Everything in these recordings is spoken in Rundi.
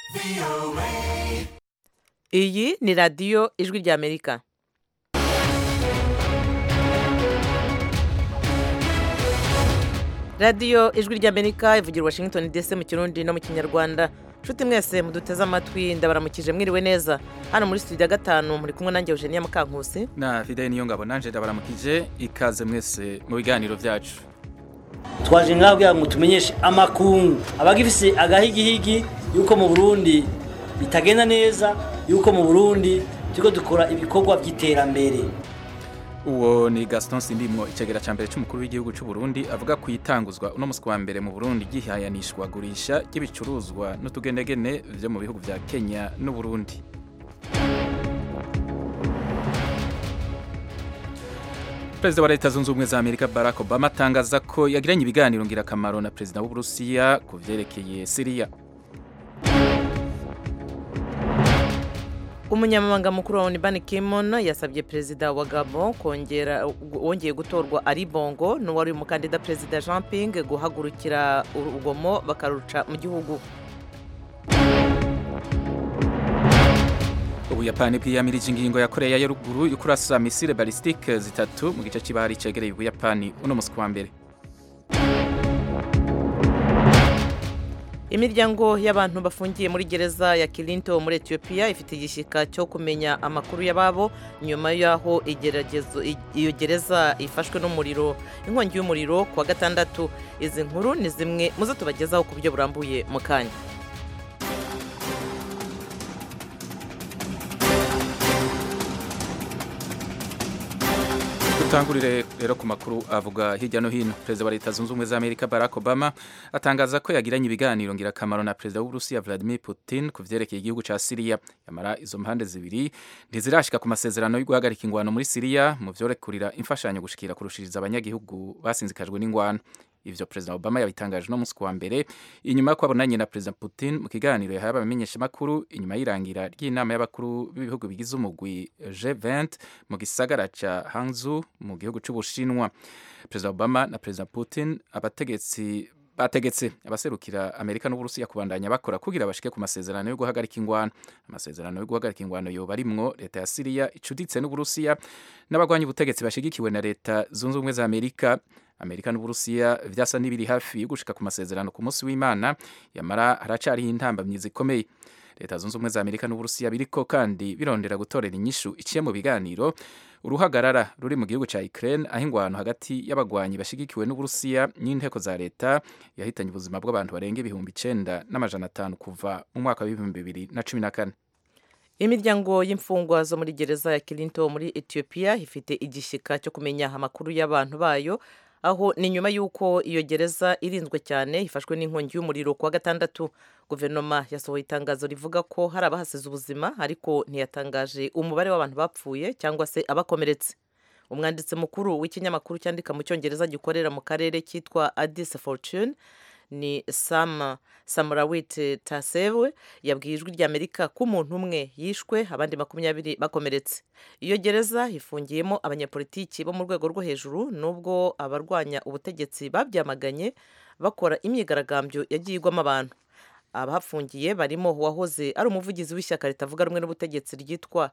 iyi ni radiyo ijwi ry'amerika radiyo ijwi ry'amerika ivugira washington dc mu kirundi no mu kinyarwanda nshuti mwese muduteze amatwi ndabaramukije mwiriwe neza hano muri studio ya gatanu muri kumwe nanjye eugenia mukankusi na fideli niyo ngabo nanje ndabaramukije ikaze mwese mu biganiro byacu twaje ngaho kugira ngo tumenyeshe amakungu abagifise agahigihigi yuko mu burundi bitagenda neza yuko mu burundi turiko dukora ibikorwa by'iterambere uwo ni gaston sindimwo icegera ca mbere c'umukuru w'igihugu c'u Burundi avuga ku itanguzwa uno musi wa mbere mu Burundi gihayanishwa gurisha ry'ibicuruzwa n'utugendegene vyo mu bihugu vya Kenya n'u Burundi Perezida wa Leta Zunze Ubumwe za Amerika Barack Obama atangaza ko yagiranye ibiganiro ngirakamaro na Perezida w'Uburusiya ku vyerekeye Syria umunyamabanga mukuru wa onu Ban Ki-moon yasabye perezida wa gabon kongera wongeye gutorwa ari bongo n'uwari umukandida perezida jean ping guhagurukira urugomo bakaruca mu gihugu ubuyapani bwiyamirije ingingo ya koreya ya ruguru yo kurasa misile balistike zitatu mu gice c'ibahari cegereye ubuyapani uno musi wa mbere imiryango y'abantu bafungiye muri gereza ya kirinto muri etiyopiya ifite igishyika cyo kumenya amakuru y'ababo nyuma y'aho iyo gereza ifashwe n'umuriro inkongi y'umuriro ku wa gatandatu izi nkuru ni zimwe muzo tubagezaho ku buryo burambuye mu kanya dutangurire rero ku makuru avuga hirya no hino perezida wa leta zunze ubumwe za amerika barack obama atangaza ko yagiranye ibiganiro ngirakamaro na perezida w'uburusiya vladimir putin ku vyerekeye igihugu ca siriya yamara izo mpande zibiri ntizirashika ku masezerano yo guhagarika ingwano muri siriya mu vyorekurira imfashanyo gushikira kurushiriza abanyagihugu basinzikajwe n'ingwano ivyo perezida obama yabitangaje no musi wa mbere inyuma y'uko abonanye na perezida putin mu kiganiro yahaye abamenyeshamakuru inyuma y'irangira ry'inama y'abakuru b'ibihugu bigize umugwi g20 mu gisagara ca hangzhou mu gihugu c'ubushinwa perezida obama na perezida putin abategetsi bategetse abaserukira amerika n'uburusiya kubandanya bakora kugira bashike ku masezerano yo guhagarika ingwano amasezerano yo guhagarika ingwano yoba arimwo leta ya siriya icuditse n'uburusiya n'abagwanya ubutegetsi bashigikiwe na leta zunze ubumwe za amerika amerika n'uburusiya vyasa n'ibiri hafi yo gushika ku masezerano ku munsi w'imana yamara haracariho intambamyi zikomeye leta zunze ubumwe za amerika n'uburusiya biriko kandi birondera gutorera inyishu iciye mu biganiro uruhagarara ruri mu gihugu ca Ukraine aho ingwano hagati y'abagwanyi bashigikiwe n'uburusiya n'inteko za leta yahitanye ubuzima bw'abantu barenga ibihumbi icenda n'amajana atanu kuva mu mwaka w'ibihumbi bibiri na cumi na kane imiryango y'imfungwa zo muri gereza ya kirinto muri etiyopiya ifite igishyika cyo kumenya amakuru y'abantu bayo aho ni nyuma y'uko iyo gereza irinzwe cyane ifashwe n'inkongi y'umuriro ku wa gatandatu guverinoma yasohoye itangazo rivuga ko hari abahasize ubuzima ariko ntiyatangaje umubare w'abantu bapfuye cyangwa se abakomeretse umwanditsi mukuru w'ikinyamakuru cyandika mu cyongereza gikorera mu karere cyitwa Addis Fortune ni sam samurawit tasewe yabwiye ijwi ry'amerika ko umuntu umwe yishwe abandi makumyabiri bakomeretse iyo gereza ifungiyemo abanyapolitiki bo mu rwego rwo hejuru nubwo abarwanya ubutegetsi babyamaganye bakora imyigaragambyo yagiye igwamo abantu abahafungiye barimo uwahoze ari umuvugizi w'ishyaka ritavuga rumwe n'ubutegetsi ryitwa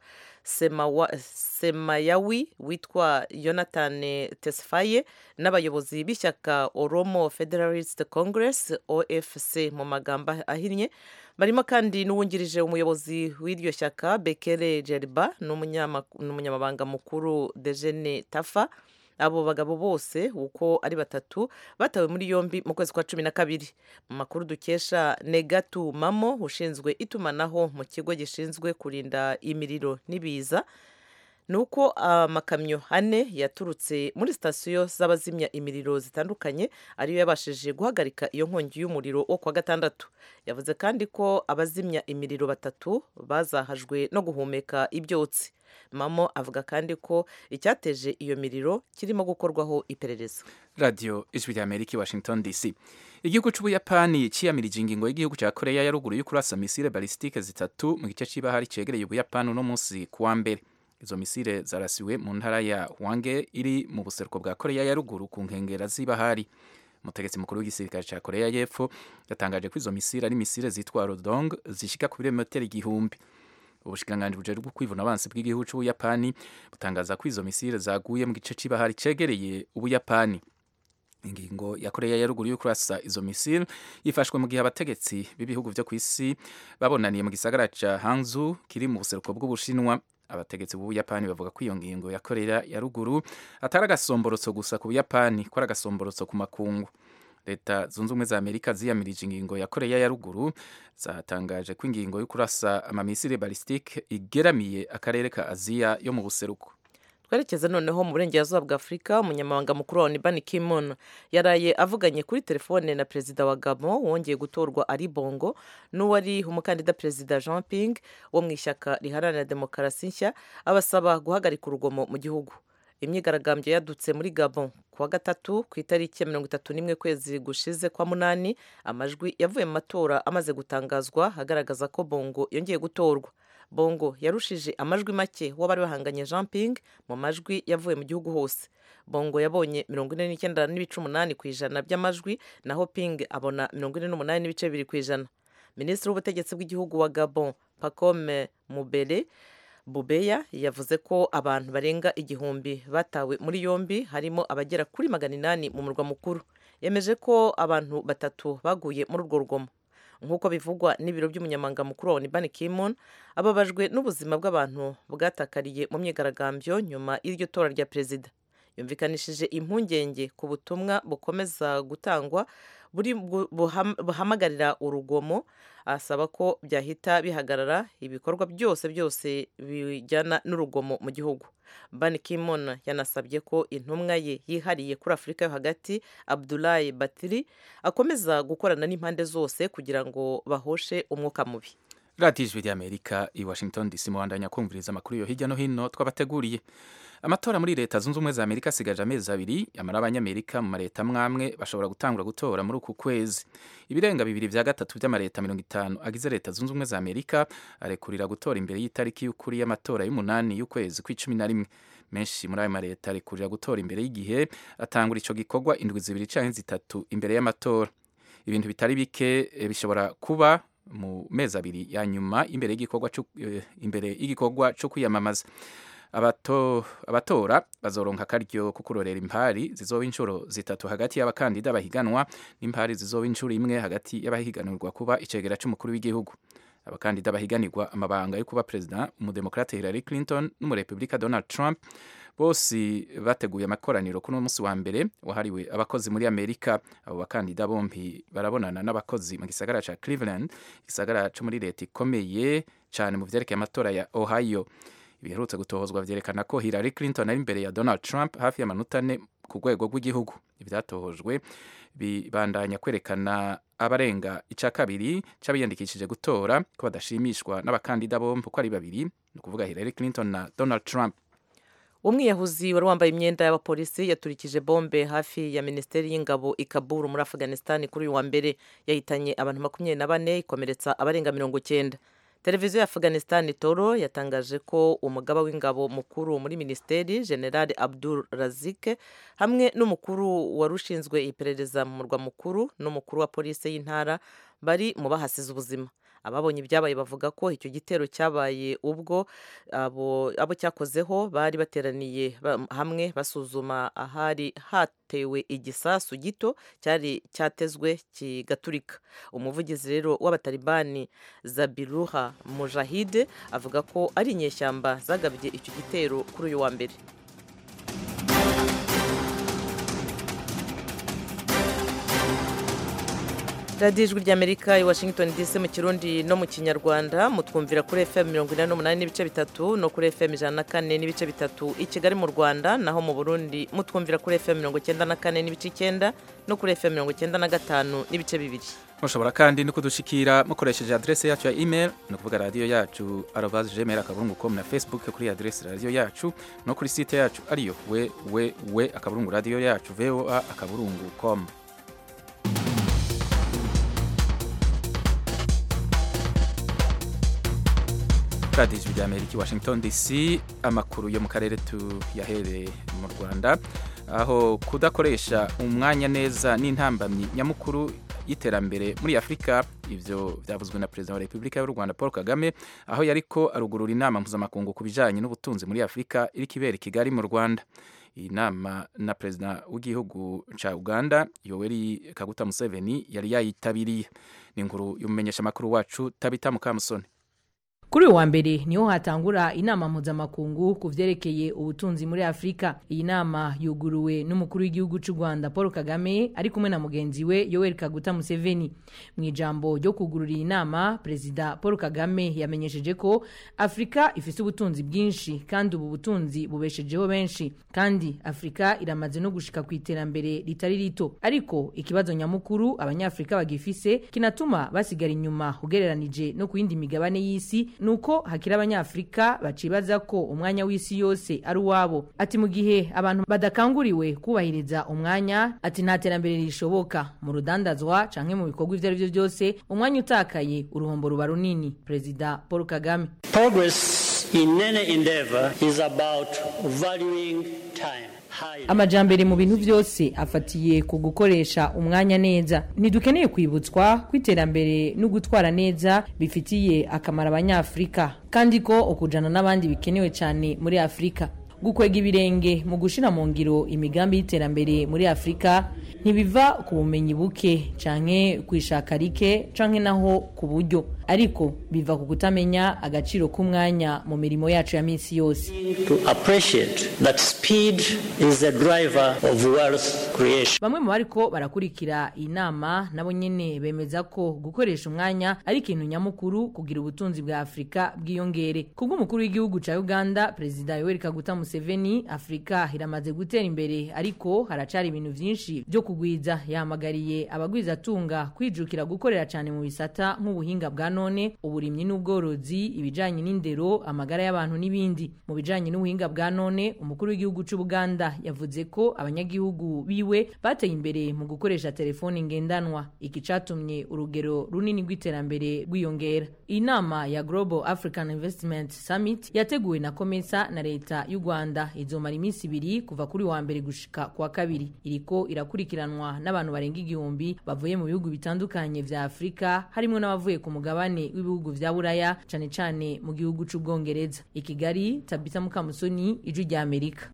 semayawi witwa jonathan tesfaye n'abayobozi b'ishyaka oromo federalist congress ofc mu magambo ahinnye barimo kandi n'uwungirije umuyobozi w'iryo shyaka bekere jeriba n'umunyamabanga mukuru dejene tafa abo bagabo bose uko ari batatu batawe muri yombi mu kwezi kwa cumi na kabiri mu makuru dukesha negatu mamo ushinzwe itumanaho mu kigo gishinzwe kurinda imiriro n'ibiza ni uko amakamyo ane yaturutse muri sitasiyo z'abazimya imiriro zitandukanye ariyo yabashije guhagarika iyo nkongi y'umuriro wo kuwa gatandatu yavuze kandi ko abazimya imiriro batatu bazahajwe no guhumeka ibyotsi mamo avuga kandi ko icyateje iyo miriro kirimo gukorwaho iperereza radiyo ijwi rya amerika i washington dc igihugu c'ubuyapani ciyamirije ingingo y'igihugu ca koreya ya ruguru yo kurasa misile balistike zitatu mu gice c'ibahari cegereye ubuyapani uno munsi ku wa mbere izo misile zarasiwe mu ntara ya hwange iri mu buseruko bwa koreya ya ruguru ku nkengera z'ibahari umutegetsi mukuru w'igisirikare cya korea y'epfo yatangaje ko izo misile ari misile zitwa rodong zishika ku birometero igihumbi ubushikiranganji bujejwe kwivuna abansi bw'igihugu c'ubuyapani butangaza ko izo misile zaguye mu gice c'ibahari cegereye ubuyapani ingingo ya korea ya ruguru yo kurasa izo misile yifashwe mu gihe abategetsi b'ibihugu vyo kw'isi babonaniye mu gisagara ca hangzhou kiri mu buseruko bw'ubushinwa abategetsi b'ubuyapani bavuga ko iyo ngingo ya korea ya ruguru atari agasomborotso gusa ku buyapani ko ari agasomborotso ku makungu leta zunze ubumwe za amerika ziyamirije ingingo ya korea ya ruguru zatangaje ko ingingo yo kurasa amamisire balistike igeramiye akarere ka aziya yo mu buseruko twerekeze noneho mu burengerazuba bwa afurika umunyamabanga mukuru wa Ban Ki-moon yaraye avuganye kuri telefone na perezida wa gabon wongeye gutorwa ari bongo n'uwari umukandida perezida jean ping wo mu ishyaka riharanira demokarasi nshya abasaba guhagarika urugomo mu gihugu imyigaragambyo yadutse muri gabon ku wa gatatu ku itariki ya mirongo itatu n'imwe kwezi gushize kwa munani amajwi yavuye mu matora amaze gutangazwa agaragaza ko bongo yongeye gutorwa bongo yarushije amajwi make w'abari bahanganye jean ping mu majwi yavuye mu gihugu hose bongo yabonye mirongo ine n'icyenda n'ibice umunani ku ijana by'amajwi naho ping abona mirongo ine n'umunani n'ibice bibiri ku ijana minisitiri w'ubutegetsi bw'igihugu wa gabon pacome mubere bubeya yavuze ko abantu barenga igihumbi batawe muri yombi harimo abagera kuri magana inani mu murwa mukuru yemeje ko abantu batatu baguye muri urwo rugomo nk'uko bivugwa n'ibiro by'umunyamabanga mukuru wa Ban Ki-moon ababajwe n'ubuzima bw'abantu bwatakariye mu myigaragambyo nyuma y'iryo tora rya perezida yumvikanishije impungenge ku butumwa bukomeza gutangwa buri buhamagarira urugomo asaba ko byahita bihagarara ibikorwa byose byose bijyana n'urugomo mu gihugu Ban Ki-moon yanasabye ko intumwa ye yihariye kuri afurika yo hagati Abdoulaye Batiri akomeza gukorana n'impande zose kugira ngo bahoshe umwuka mubi radiyo ijwi ry'amerika i washington dc muhandanya kumviriza amakuru yo hirya no hino twabateguriye amatora muri leta zunze ubumwe za amerika asigaje amezi abiri yamara abanyamerika mu mareta amwe bashobora gutangura gutora muri uku kwezi ibirenga bibiri vya gatatu vy'amareta mirongo itanu agize leta zunze ubumwe za amerika arekurira gutora imbere y'itariki y'ukuri y'amatora y'umunani y'ukwezi kw'icumi na rimwe menshi muri ayo mareta arekurira gutora imbere y'igihe atangura ico gikorwa indwi zibiri canke zitatu imbere y'amatora ibintu bitari bike bishobora kuba mu mezi abiri ya nyuma imbere y'igikorwa imbere y'igikorwa cyo kwiyamamaza abato abatora bazoronka akaryo ko kurorera impari zizoba inshuro zitatu hagati y'abakandida bahiganwa n'impari zizoba inshuro imwe hagati y'abahiganirwa kuba icegera c'umukuru w'igihugu abakandida bahiganirwa amabanga yo kuba perezida umudemokrate Hillary Clinton n'umurepublika Donald Trump bose bateguye amakoraniro kuri uno munsi wa mbere wahariwe abakozi muri amerika abo bakandida bombi barabonana n'abakozi mu gisagara ca cleveland igisagara co muri leta ikomeye cyane mu vyerekeye amatora ya ohio ibiherutse gutohozwa vyerekana ko hillary clinton ari imbere ya donald trump hafi y'amanota ane ku rwego rw'igihugu ivyatohojwe bibandanya kwerekana abarenga ica kabiri c'abiyandikishije gutora ko badashimishwa n'abakandida bombi uko ari babiri ni ukuvuga hillary clinton na donald trump umwiyahuzi wari wambaye imyenda y'abapolisi yaturikije bombe hafi ya minisiteri y'ingabo i Kabul muri afghanistan kuri uyu wa mbere yahitanye abantu makumyabiri na bane ikomeretsa abarenga mirongo cyenda televiziyo ya afghanistan toro yatangaje ko umugaba w'ingabo mukuru muri minisiteri general abdul razike hamwe n'umukuru wari ushinzwe iperereza mu murwa mukuru n'umukuru wa polisi y'intara bari mu bahasize ubuzima ababonye ibyabaye bavuga ko icyo gitero cyabaye ubwo abo, abo cyakozeho bari bateraniye hamwe basuzuma ahari hatewe igisasu gito cyari cyatezwe kigaturika umuvugizi rero w'abatalibani zabiruha mujahide avuga ko ari inyeshyamba zagabye icyo gitero kuri uyu wa mbere radiyo ijwi ry'amerika i washington dc mu kirundi no mu kinyarwanda mutwumvira kuri fm mirongo inani n'umunani n'ibice bitatu no kuri fm ijana na kane n'ibice bitatu i kigali mu rwanda naho mu burundi mutwumvira kuri fm mirongo icyenda na kane n'ibice icyenda no kuri fm mirongo icyenda na gatanu n'ibice bibiri mushobora kandi no kudushikira mukoresheje adrese yacu ya email ni ukuvuga radiyo yacu arobaze gmail akaburungu com na facebook kuri adrese radiyo yacu no kuri site yacu ariyo we we we akaburungu radiyo yacu voa akaburungu com radiyo ijwi ry'amerika i washington dc amakuru yo mu karere tuyahereye mu rwanda aho kudakoresha umwanya neza n'intambamyi nyamukuru y'iterambere muri afurika ivyo byavuzwe na perezida wa repubulika y'u rwanda paul kagame aho yariko arugurura inama mpuzamakungu ku bijanye n'ubutunzi muri afurika iriko ibera i kigali mu rwanda iyi nama na perezida w'igihugu ca uganda yoweri kaguta museveni yari yayitabiriye ni inkuru y'umumenyeshamakuru wacu tabita mukamusoni kuri uyu wa mbere niho hatangura inama mpuzamakungu ku vyerekeye ubutunzi muri afurika iyi nama yuguruwe n'umukuru w'igihugu cy'u rwanda paul kagame ari kumwe na mugenzi we yoweri kaguta museveni mu ijambo ryo kugurura iyi nama perezida paul kagame yamenyesheje ko afurika ifite ubutunzi bwinshi kandi ubu butunzi bubeshejeho benshi kandi afurika iramaze no gushika ku iterambere ritari rito ariko ikibazo nyamukuru abanyafurika bagifise kinatuma basigara inyuma ugereranije no ku yindi migabane y'isi nuko hakiri abanyafurika bacibaza ko umwanya w'isi yose ari uwabo ati mu gihe abantu badakanguriwe kubahiriza umwanya ati nta terambere rishoboka mu rudandazwa canke mu bikorwa ivyo ari vyo byose umwanya utakaye uruhombo ruba runini perezida paul kagame Progress in any endeavor is about valuing time. higher. amajambere mu bintu byose afatiye ku gukoresha umwanya neza ntidukeneye kwibutswa ko iterambere no gutwara neza bifitiye akamaro abanyafurika kandi ko ukujana n'abandi bikenewe cyane muri afurika gukwega ibirenge mu gushira mu ngiro imigambi y'iterambere muri afurika ntibiva ku bumenyi buke canke kwishaka rike canke naho ku buryo ariko biva ku kutamenya agaciro k'umwanya mu mirimo yacu ya minsi yose To appreciate that speed is the driver of wealth creation. bamwe mu bariko barakurikira iyi nama nabo nyene bemeza ko gukoresha umwanya ari ikintu nyamukuru kugira ubutunzi bwa afurika bwiyongere kubw'umukuru w'igihugu ca uganda perezida yoweri kaguta museveni afurika iramaze gutera imbere ariko haracari ibintu vyinshi vyo kugwiza yahamagariye abagwizatunga kwijukira gukorera cane mu bisata nk'ubuhinga bwa none uburimyi n'ubworozi ibijanye n'indero amagara y'abantu n'ibindi mu bijanye n'ubuhinga bwa none umukuru w'igihugu c'ubuganda yavuze ko abanyagihugu biwe bateye imbere mu gukoresha telefoni ngendanwa iki catumye urugero runini rw'iterambere rwiyongera iyi nama ya global african investment summit yateguwe na komesa na leta y'u rwanda izomara iminsi ibiri kuva kuri wa mbere gushika kwa kabiri iriko irakurikiranwa n'abantu barenga igihumbi bavuye mu bihugu bitandukanye vya afurika harimwo n'abavuye ku mugabane w'ibihugu vya buraya cane cane mu gihugu c'ubwongereza i kigali tabita mukamusoni ijwi rya amerika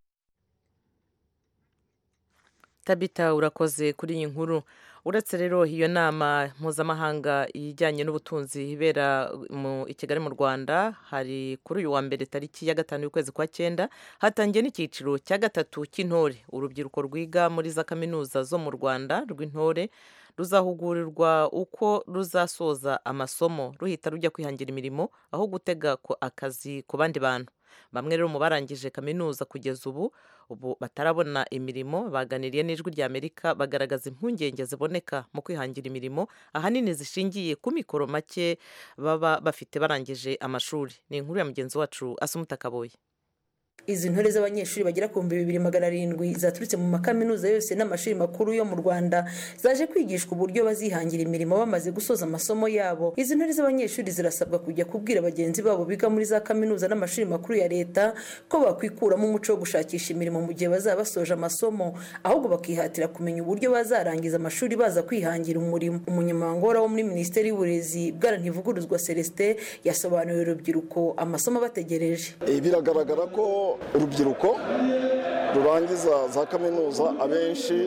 tabita urakoze kuri iyi nkuru uretse rero iyo nama mpuzamahanga ijyanye n'ubutunzi ibera mu i kigali mu rwanda hari kuri uyu wa mbere tariki ya gatanu y'ukwezi kwa cyenda hatangiye n'icyiciro cya gatatu cy'intore urubyiruko rwiga muri za kaminuza zo mu rwanda rw'intore ruzahugurirwa uko ruzasoza amasomo ruhita rujya kwihangira imirimo aho gutega ko akazi ku bandi bantu bamwe rero mu barangije kaminuza kugeza ubu ubu batarabona imirimo baganiriye n'ijwi rya amerika bagaragaza impungenge ziboneka mu kwihangira imirimo ahanini zishingiye ku mikoro make baba bafite barangije amashuri ni inkuru ya mugenzi wacu asumuta kaboye izi ntore z'abanyeshuri bagera ku bihumbi bibiri magana arindwi zaturutse mu makaminuza yose n'amashuri makuru yo mu rwanda zaje kwigishwa uburyo bazihangira imirimo bamaze gusoza amasomo yabo izi ntore z'abanyeshuri zirasabwa kujya kubwira bagenzi babo biga muri za kaminuza n'amashuri makuru ya leta ko bakwikuramo umuco wo gushakisha imirimo mu gihe bazaba basoje amasomo ahubwo bakihatira kumenya uburyo bazarangiza amashuri baza kwihangira umurimo umunyamabanga wo muri minisiteri y'uburezi bwana ntivuguruzwa celestin yasobanuriye urubyiruko amasomo bategereje biragaragara ko urubyiruko rurangiza za kaminuza abenshi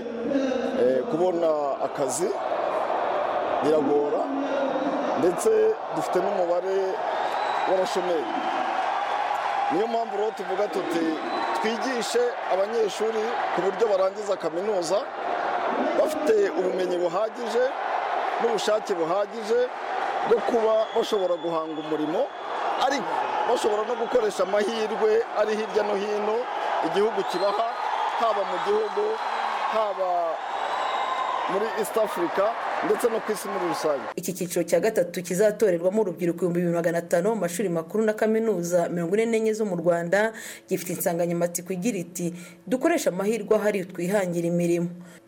kubona akazi biragora ndetse dufite n'umubare w'abashomeri niyo mpamvu rero tuvuga tuti twigishe abanyeshuri ku buryo barangiza kaminuza bafite ubumenyi buhagije n'ubushake buhagije bwo kuba bashobora guhanga umurimo ariko bashobora no gukoresha amahirwe ari hirya no hino igihugu kibaha haba mu gihugu haba muri east africa ndetse no ku isi muri rusange iki cyiciro cya gatatu kizatorerwamo urubyiruko ibihumbi bibiri magana atanu mu mashuri makuru na kaminuza mirongo ine n'enye zo mu rwanda gifite insanganyamatsiko igira iti dukoreshe amahirwe ahari twihangire imirimo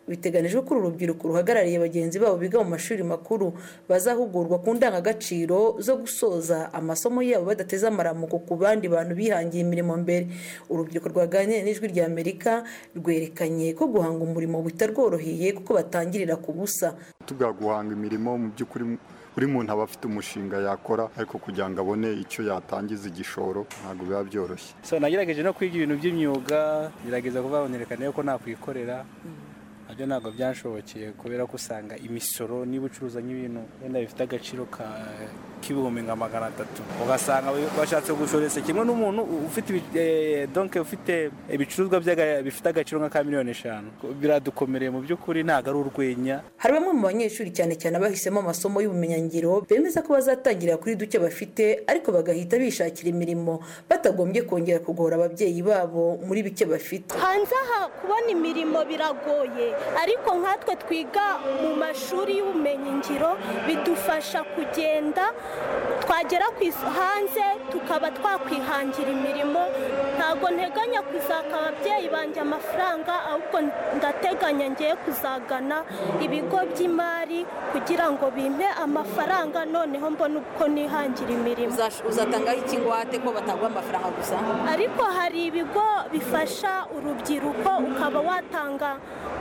biteganijwe ko uru rubyiruko ruhagarariye bagenzi babo biga mu mashuri makuru bazahugurwa ku ndangagaciro zo gusoza amasomo yabo badateze amaramuko ku bandi bantu bihangiye imirimo mbere urubyiruko rwaganiriye n'ijwi rya amerika rwerekanye ko guhanga umurimo bitarworoheye kuko batangirira ku busa tuvuga guhanga imirimo mu by'ukuri buri muntu aba afite umushinga yakora ariko kugira ngo abone icyo yatangiza igishoro ntabwo biba byoroshye so nagerageje no kwiga ibintu by'imyuga gerageza kuvuga nerekana ko nakwikorera nabyo ntabwo byanshobokeye kubera ko usanga imisoro niba ucuruza nk'ibintu wenda bifite agaciro k'ibihumbi nka magana atatu ugasanga bashatse gushoresa kimwe n'umuntu ufite donke ufite ibicuruzwa bifite agaciro nka ka miliyoni eshanu biradukomereye mu by'ukuri ntabwo ari urwenya hari bamwe mu banyeshuri cyane cyane abahisemo amasomo y'ubumenyingiro bemeza ko bazatangirira kuri duke bafite ariko bagahita bishakira imirimo batagombye kongera kugora ababyeyi babo muri bike bafite hanze aha kubona imirimo biragoye ariko nkatwe twiga mu mashuri y'ubumenyingiro bidufasha kugenda twagera hanze tukaba twakwihangira imirimo ntabwo nteganya kuzaka ababyeyi banjye amafaranga ahubwo ndateganya ngiye kuzagana ibigo by'imari kugira ngo bimpe amafaranga noneho mbone uko nihangira imirimo uzatangaho ikingwate ko bataguha amafaranga gusa ariko hari ibigo bifasha urubyiruko ukaba watanga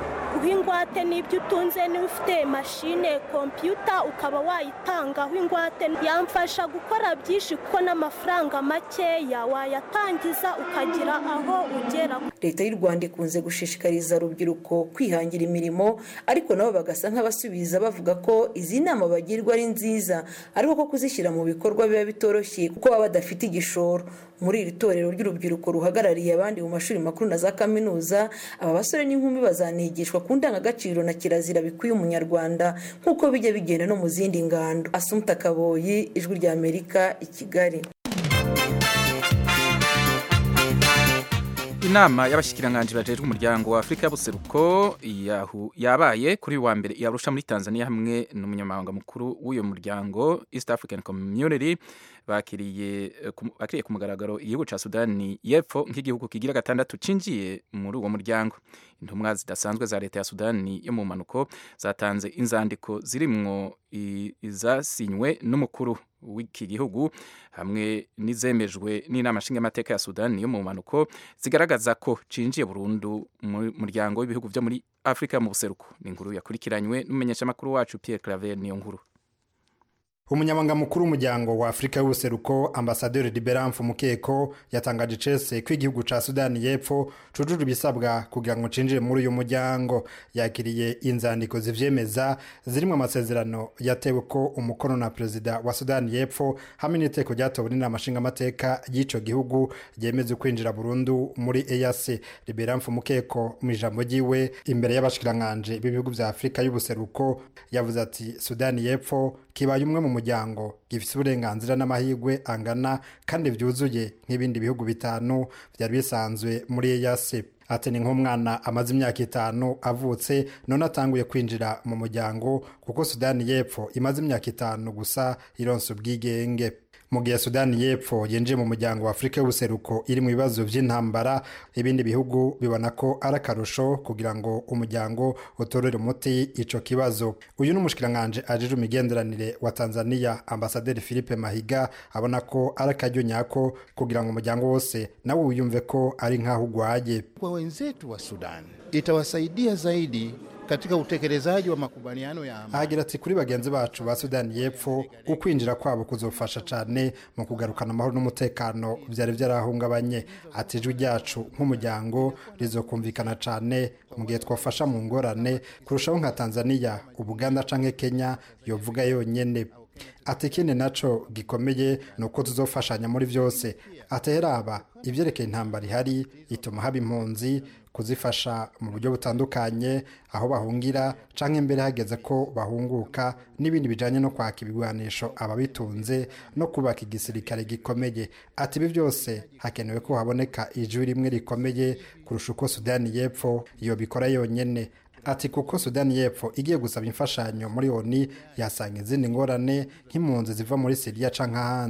ingwate n'ibyo utunze niba ufite mashine kompiyuta ukaba wayitangaho ingwate yamfasha gukora byinshi kuko n'amafaranga makeya wayatangiza ukagira aho ugera leta y'u rwanda ikunze gushishikariza urubyiruko kwihangira imirimo ariko nabo bagasa nk'abasubiza bavuga ko izi nama bagirwa ari nziza ariko ko kuzishyira mu bikorwa biba bitoroshye kuko baba badafite igishoro muri iri torero ry'urubyiruko ruhagarariye abandi mu mashuri makuru na za kaminuza aba basore n'inkumi bazanigishwa ku ndangagaciro na kirazira bikwiye umunyarwanda nk'uko bijya bigenda no mu zindi ngando asumuta kaboyi ijwi rya amerika i kigali inama y'abashyikiranganji bajejwe umuryango wa afurika y'ubuseruko yabaye kuri wa mbere yarusha muri tanzania hamwe n'umunyamabanga mukuru w'uyu muryango east african community bakiriye bakiriye ku mugaragaro igihugu cya sudani y'epfo nk'igihugu kigira gatandatu cinjiye muri uwo muryango intumwa zidasanzwe za leta ya sudani yo mu mpanuko zatanze inzandiko zirimwo izasinywe n'umukuru w'iki gihugu hamwe n'izemejwe n'inama nshingamateka ya sudani yo mu mpanuko zigaragaza ko cinjiye burundu mu muryango w'ibihugu byo muri afurika mu buseruko ni inkuru yakurikiranywe n'umumenyeshamakuru wacu pierre claver niyo nkuru umunyamabanga mukuru w'umuryango wa afurika y'ubuseruko ambasaderi liberamfu mukeko yatangaje icese ko igihugu ca sudani y'epfo cujuje ibisabwa kugira ngo cinjire muri uyu muryango yakiriye inzandiko zivyemeza zirimwo amasezerano yatewe ko umukono na perezida wa sudani y'epfo hamwe n'iteko ryatowe n'inama nshingamateka y'ico gihugu ryemeza kwinjira burundu muri eac liberamfu mukeko mu ijambo ryiwe imbere y'abashikiranganji b'ibihugu vya afurika y'ubuseruko yavuze ati sudani y'epfo kibaye umwe mu muryango gifite uburenganzira n'amahirwe angana kandi byuzuye nk'ibindi bihugu bitanu byari bisanzwe muri eyasi ati ni nk'umwana amaze imyaka itanu avutse none atanguye kwinjira mu muryango kuko sudani y'epfo imaze imyaka itanu gusa ironsa ubwigenge mu gihe sudani y'epfo yinjiye mu muryango wa afurika y'ubuseruko iri mu bibazo by'intambara ibindi bihugu bibona ko ari akarusho kugira ngo umuryango utorere umuti ico kibazo uyu ni umushikiranganji ajejwe imigenderanire wa tanzania ambasaderi philippe mahiga abona ko ari akaryo nyako kugira ngo umuryango wose nawe wiyumve ko ari nk'aho ugwaye kwa wenzetu wa sudani itawasaidia zaidi katika utekelezaji wa makubaliano ya amani. ahagira ati kuri bagenzi bacu ba sudani y'epfo ukwinjira kwabo kuzofasha cyane mu kugarukana amahoro n'umutekano byari byarahungabanye ati ijwi ryacu nk'umuryango rizokumvikana cyane mu gihe twafasha mu ngorane kurushaho nka tanzania ubuganda canke kenya yovuga yonyene ati ikindi naco gikomeye ni uko tuzofashanya muri byose ateraba ibyerekeye intambara ihari ituma haba impunzi kuzifasha mu buryo butandukanye aho bahungira canke imbere hageze ko bahunguka n'ibindi bijanye no kwaka ibigwanisho ababitunze no kubaka igisirikare gikomeye ati ibi byose hakenewe ko haboneka ijwi rimwe rikomeye kurusha uko sudani y'epfo iyo bikora yonyene ati kuko sudani y'epfo igiye gusaba imfashanyo muri oni yasanga izindi ngorane nk'impunzi ziva muri siriya canke ahandi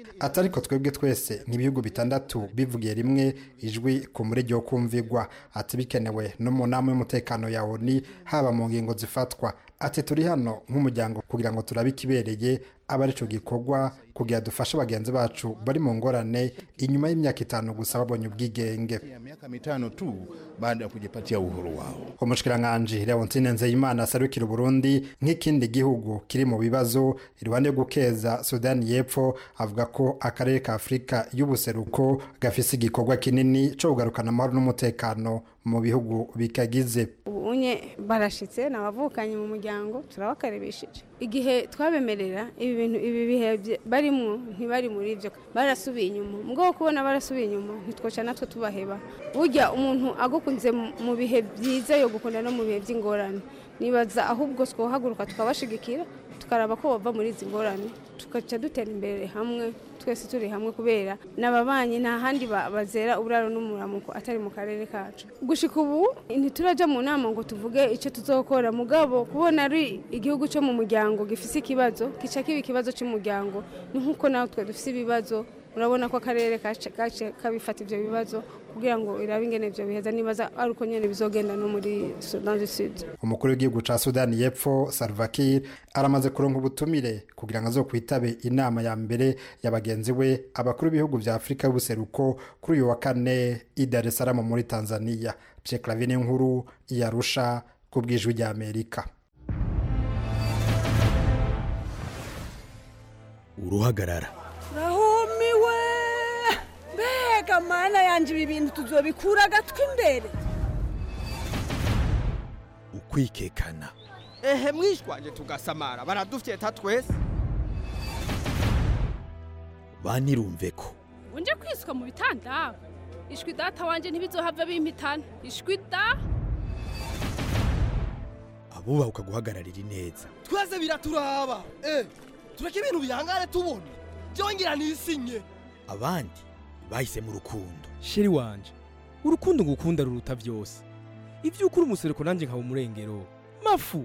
ati ariko twebwe twese n'ibihugu bitandatu bivugiye rimwe ijwi ku murege wo kumvigwa ati bikenewe no mu nama y'umutekano ya oni haba mu ngingo zifatwa ati turi hano nk'umuryango kugira ngo turabe ikibereye aba aricyo gikorwa kugira dufashe bagenzi bacu bari mu ngorane inyuma y'imyaka itanu gusa babonye ubwigenge ya miaka mitano tu baada ya kujipatia uhuru wao. umushikiranganji leontine nzeyimana asarukira uburundi nk'ikindi gihugu kiri mu bibazo iruhande yo gukeza sudani y'epfo avuga ko akarere ka afurika y'ubuseruko gafise igikorwa kinini co kugarukana amahoro n'umutekano mu bihugu bikagize ubunye barashitse nabavukanye mu muryango turabakarebesheje igihe twabemerera ibi bintu ibi bihe bye- barimwo ntibari muri ibyo barasubiye inyuma mu bwo kubona barasubiye inyuma ntitwoca natwe tubaheba burya umuntu agukunze mu- mu bihe byiza yo gukunda no mu bihe by'ingorane nibaza ahubwo twohaguruka tukabashigikira tukaraba ko bava muri izi ngorane tugaca dutera imbere hamwe twese turi hamwe kubera n'ababanyi nta handi ba- bazera uburaro n'umuramuko atari mu karere kacu gushika ubu ntituraja mu nama ngo tuvuge icyo tuzokora mugabo kubona ari igihugu cyo mu muryango gifise ikibazo kica kiba ikibazo cy'umuryango ni nk'uko natwe dufise ibibazo urabona ko akarere kace kace kabifata ivyo bibazo kugira ngo irabe ingene ivyo biheza nibaza ari uko nyene bizogenda no muri Sudan du Sud umukuru w'igihugu ca sudani y'epfo salva kiir aramaze kuronka ubutumire kugira ngo azokwitabe inama ya mbere ya bagenzi we abakuru b'ibihugu vya afurika y'ubuseruko kuri uyu wa kane i dar es salaam muri tanzania pierre clavine nkuru yarusha ku bw'ijwi rya amerika uruhagarara rahumiwe mbega mana yanjye ibi bintu tuzobikura agatwi imbere ukwikekana ehe mwishwanje tugasamara baradufyeta twese banirumve ko unje kwiswa mu bitanda ishwi data wanje ntibizohava bimpitana ishwi da abubaha guhagararira ineza twese biraturaba eh tureke ibintu bihangane tubone byongera nisinye abandi bahisemo urukundo sheri wanje urukundo ngukunda ruruta byose ibyo ukuri umusereko nanjye nkaba umurengero mafu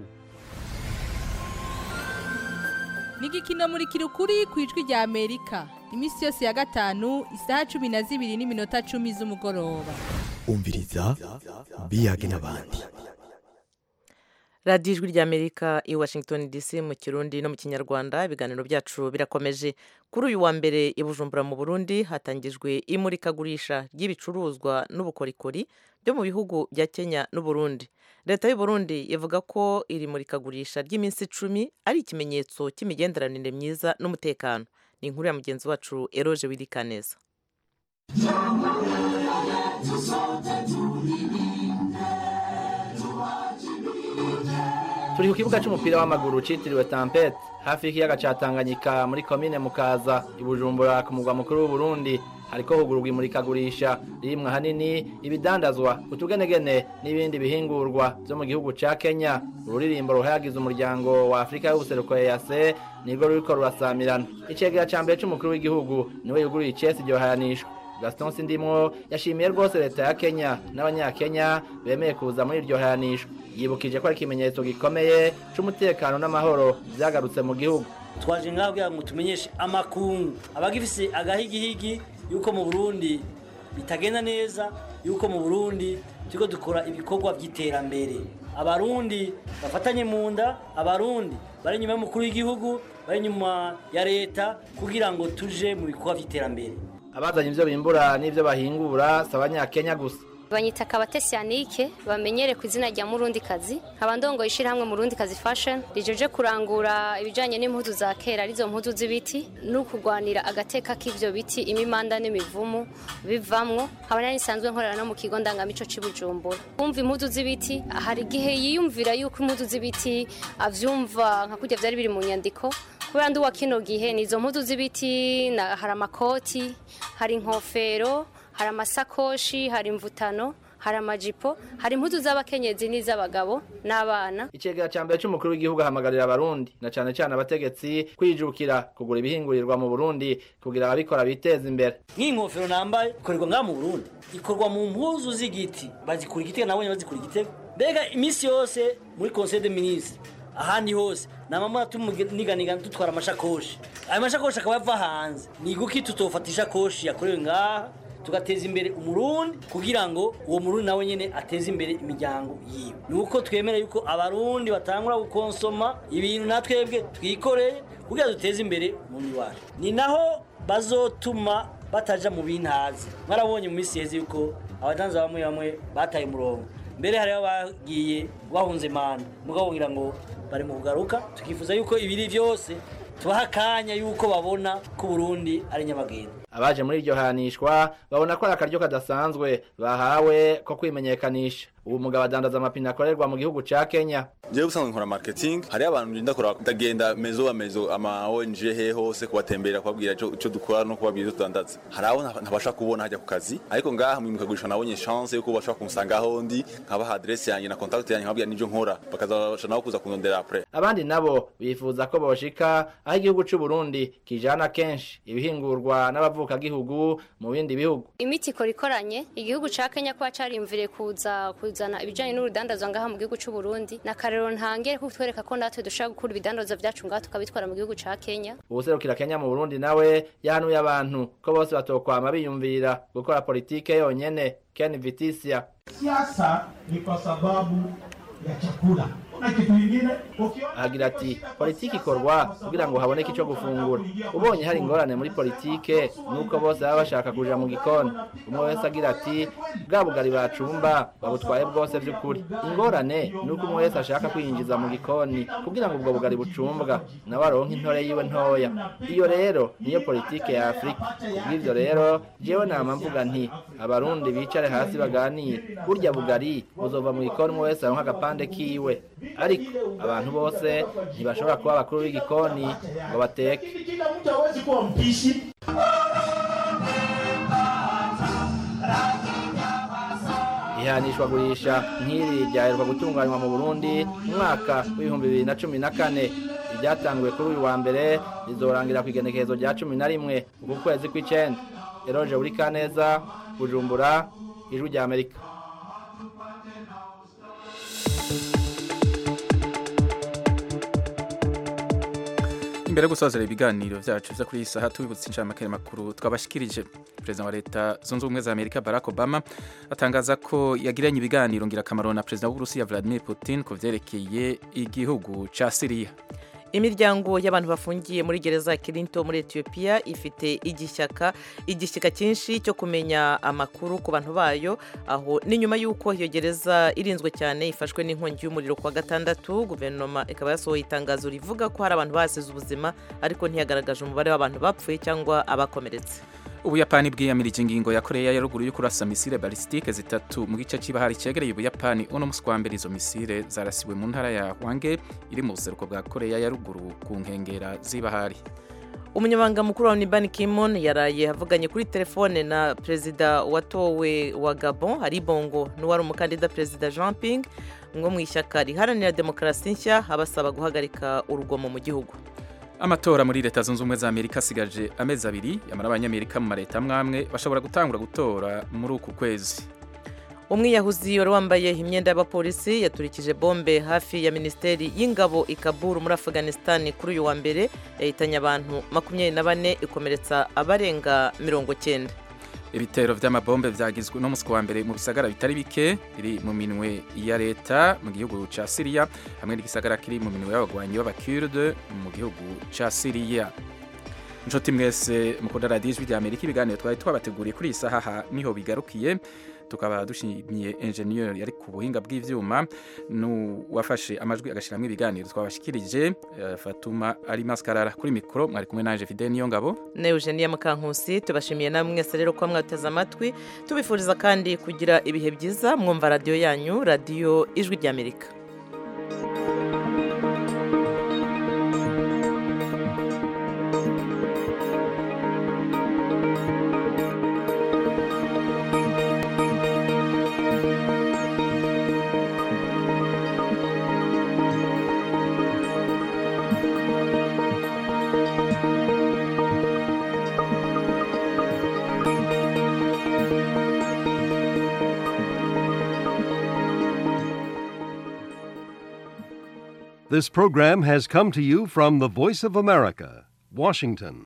ni igikino muri kirukuri ku ijwi rya amerika iminsi yose ya gatanu isaha cumi na zibiri n'iminota cumi z'umugoroba umviriza biyage n'abandi radiyo ijwi ry'amerika i washington dc mu kirundi no mu kinyarwanda ibiganiro byacu birakomeje kuri uyu wa mbere i bujumbura mu burundi hatangijwe imurikagurisha ry'ibicuruzwa n'ubukorikori byo mu bihugu bya kenya n'uburundi leta y'u Burundi ivuga ko iri murikagurisha ry'iminsi icumi ari ikimenyetso cy'imigenderanire myiza n'umutekano ni inkuru ya mugenzi wacu eroje wirikaneza turi ku kibuga cy'umupira w'amaguru cyitiriwe tampete hafi y'ikiyaga cya tanganyika muri komine mukaza i bujumbura ku mugwa mukuru w'uburundi hariko hugururwa imurikagurisha ririmwo ahanini ibidandazwa utugenegene n'ibindi bihingurwa byo mu gihugu ca kenya ururirimbo ruhayagiza umuryango wa afurika y'ubuseruko ease nirwo ruriko rurasamirana icegera ca mbere c'umukuru w'igihugu niwe yuguruye icesi iryo hayanishwa gaston sindimwo yashimiye rwose leta ya kenya n'abanyakenya bemeye kuza muri iryo hayanishwa yibukije ko ari ikimenyetso gikomeye c'umutekano n'amahoro vyagarutse mu gihugu twaje ngaho kugira ngo tumenyeshe amakungu abagifise agahigihigi yuko mu burundi bitagenda neza yuko mu burundi turiko dukora ibikorwa by'iterambere abarundi bafatanye mu nda abarundi bari inyuma y'umukuru w'igihugu bari inyuma ya leta kugira ngo tuje mu bikorwa by'iterambere abazanye ivyo bimbura n'ivyo bahingura si abanyakenya gusa banyita kabatesi yanike bamenyere ku izina rya murundi kazi nkaba ndongoye ishyirahamwe murundi kazi fashion rijeje kurangura ibijyanye n'impuzu za kera arizo mpuzu z'ibiti no kurwanira agateka k'ivyo biti imimanda n'imivumu bivamwo nkaba nari nsanzwe nkorera no mu kigo ndangamico c'i bujumbura kumva impuzu z'ibiti hari igihe yiyumvira yuko impuzu z'ibiti avyumva nka kurya vyari biri mu nyandiko kubera ndi uwa kino gihe ni izo mpuzu z'ibiti na- hari amakoti hari inkofero hari amasakoshi hari imvutano hari amajipo hari impuzu z'abakenyezi n'iz'abagabo n'abana icegera ca mbere c'umukuru w'igihugu ahamagarira abarundi na cane cane abategetsi kwijukira kugura ibihingurirwa mu burundi kugira ababikora biteze imbere nk'iyi nkofero nambaye ikorerwa ngaha mu burundi ikorwa mu mpuzu z'igiti bazikura igitego nabonye bazikura igitego mbega iminsi yose muri conseil de ministre ahandi hose namamara tumuganiganiga dutwara amashakoshi ayo mashakoshi akaba ava hanze ni guki tutofata ishakoshi yakorewe ngaha tugateza imbere umurundi kugira ngo uwo murundi nawe nyene ateze imbere imiryango yiwe ni uko twemera yuko abarundi batangura gukonsoma ibintu natwebwe twikoreye kugira duteze imbere umurundi wacu ni naho bazotuma bataja mu bintazi mwarabonye mu minsi yeze yuko abadanza bamwe bamwe bataye umurongo mbere hariho bagiye bahunze manda mugabo ngira ngo bari mu kugaruka tukifuza yuko ibiri byose tubaha akanya yuko babona ko Burundi ari nyamagenda abaje muri iryo hanishwa babona ko ari akaryo kadasanzwe bahawe ko kwimenyekanisha ubu mugabo adandaza amapine akorerwa mu gihugu ca Kenya jewe usanzwe nkora marketing hari abantu ngenda kora ndagenda mezo wa mezo ama ONG he hose kubatembera kubabwira ico dukora no kubabwira ivyo tudandaza hari abo ntabasha kubona hajya ku kazi ariko ngaha mu mukagurisha nabonye chance yuko bashobora kumusanga aho ndi nkabaha adresse yanjye na contact yanjye nkababwira n'ivyo nkora bakazabasha nabo kuza kundondera après abandi nabo bifuza ko boshika aho igihugu c'u Burundi kijana kenshi ibihingurwa n'abavuka gihugu mu bindi bihugu imiti ikora ikoranye igihugu ca Kenya kuba carimvire kuza kuzana ibijanye n'urudandazwa ngaha mu gihugu c'u Burundi na karero ntangere ko twereka ko natwe dushaka gukura ibidandazwa vyacu ngaha tukabitwara mu gihugu ca Kenya ubuserukira Kenya mu Burundi nawe yahanuye abantu ko bose batokwama biyumvira gukora politike yonyene Ken Vitisia siasa ni kwa sababu ya chakula na kitu kingine agira ati politiki ikorwa kugira ngo haboneke icyo gufungura ubonye hari ingorane muri politike nuko bose baba bashaka kuja mu gikoni umwe wese agira ati bwa bugari bacumba babutwaye bwose by'ukuri ingorane nuko umwe wese ashaka kwinjiza mu gikoni kugira ngo ubwo bugari bucumbwa nawe aronke intore yiwe ntoya iyo rero niyo politike ya afurika kubw'ivyo rero jewe nama mvuga nti abarundi bicare hasi baganire burya bugari buzova mu gikoni umwe wese aronke agapande kiwe ariko abantu bose ntibashobora kuba abakuru b'igikoni ngo bateke kila mtu hawezi kuwa mpishi ihanishwagurisha nk'iri ryaheruka gutunganywa mu burundi mu mwaka w'ibihumbi bibiri na cumi na kane iryatanguwe kuri uyu wa mbere rizorangira ku igenekerezo rya cumi na rimwe uku kwezi kw'icenda eroje buri kaneza bujumbura ijwi rya amerika imbere yo gusozera ibiganiro byacu byo kuri iyi saha tubibutse inshamake makuru twabashikirije perezida wa leta zunze ubumwe za amerika barack obama atangaza ko yagiranye ibiganiro ngirakamaro na perezida w'uburusiya vladimir putin ku vyerekeye igihugu ca siriya imiryango y'abantu bafungiye muri gereza ya kirinto muri etiyopiya ifite igishyaka igishyika cyinshi cyo kumenya amakuru ku bantu bayo aho ni nyuma y'uko iyo gereza irinzwe cyane ifashwe n'inkongi y'umuriro kuwa gatandatu guverinoma ikaba yasohoye itangazo rivuga ko hari abantu basize ubuzima ariko ntiyagaragaje umubare w'abantu bapfuye cyangwa abakomeretse ubuyapani bwiyamirije ingingo ya koreya ya ruguru yo kurasa misile balisitike zitatu mu gice cy'ibahari cyegereye ubuyapani uno musi wa mbere izo misile zarasiwe mu ntara ya hwange iri mu buseruko bwa koreya ya ruguru ku nkengera z'ibahari umunyamabanga mukuru wa Ban Ki-moon yaraye avuganye kuri telefone na perezida watowe wa Gabon hari bongo n'uwari umukandida perezida Jean Ping ngo mu ishyaka riharanira demokarasi nshya abasaba guhagarika urugomo mu gihugu amatora muri leta zunze ubumwe za amerika asigaje amezi abiri yamara abanyamerika mu mareta amwe bashobora gutangura gutora muri uku kwezi umwiyahuzi wari wambaye imyenda y'abapolisi yaturikije bombe hafi ya minisiteri y'ingabo i Kabul muri afghanistan kuri uyu wa mbere yahitanye abantu makumyabiri na bane ikomeretsa abarenga mirongo cyenda ibitero vy'amabombe vyagizwe no musi wa mbere mu bisagara bitari bike biri mu minwe ya leta mu gihugu ca Syria hamwe n'igisagara kiri mu minwe y'abagwanyi b'abakurde mu gihugu ca Syria Nshuti mwese mukunda radiyo ijwi rya Amerika ibiganiro twari twabateguriye kuri iyi saha niho bigarukiye tukaba dushimiye enjeniyeri yari ku buhinga bw'ivyuma n'uwafashe amajwi agashyiramo ibiganiro twabashikirije uh, Fatuma ari maskarara kuri mikoro mwari kumwe nanje Fidel niyo ngabo ne Eugenia Mukankusi tubashimiye namwe mwese rero ko mwateze amatwi tubifuriza kandi kugira ibihe byiza mwumva radiyo yanyu radiyo ijwi rya Amerika This program has come to you from the Voice of America, Washington.